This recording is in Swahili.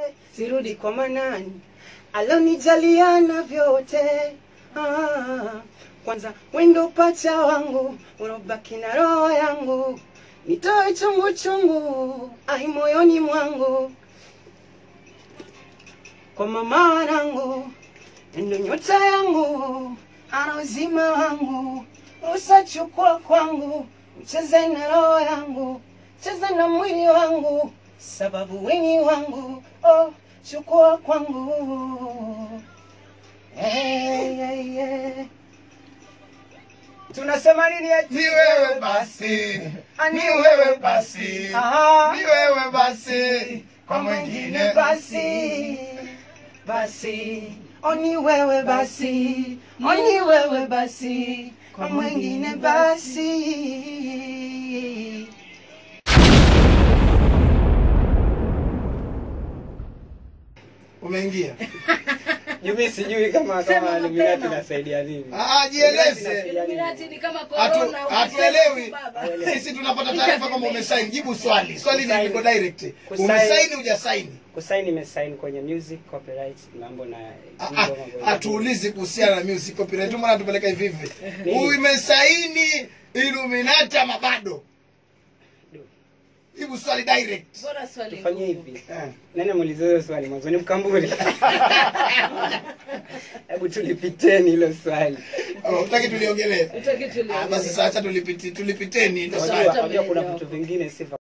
sirudi kwa manani alonijaliana vyote ah, kwanza wendo pacha wangu unobaki na roho yangu nitoe chungu chungu ai moyoni mwangu kwa mama wanangu ndo nyota yangu ana uzima wangu usachukua kwangu ucheze na roho yangu cheza na mwili wangu sababu weni wangu oh, chukua kwangu hey, hey, hey. tunasema nini eti? Ni wewe basi, Ani ni wewe basi, Aha. ni wewe basi, kwa mwingine basi basi oni wewe basi oni wewe basi kwa mwingine basi Umeingia? Mimi sijui kama Sema kama mapema. Illuminati inasaidia nini. Ah, jieleze. Illuminati ni kama Hatu- corona, Hatuelewi. baba. Sisi tunapata taarifa kama umesaini. Jibu swali. Swali ni Kusaini. liko direct. Kusaini. Umesaini hujasaini? Kusaini nimesaini kwenye music copyright mambo na Ah, mambo ah, mambo. Hatuulizi kuhusiana na music copyright. Mbona tupeleka hivi hivi? Nini? Umesaini Illuminati ama bado? Jibu swali direct. Bora swali Tufanye ngumu. hivi. Eh. Nani muulize hiyo swali mwanzo ni mkamburi. Hebu tulipiteni hilo swali. Oh, Utaki tuliongelee? Utaki tuliongee. Ah, basi sasa tulipiti tulipiteni ndio Sawa. swali. Unajua unajua kuna vitu vingine si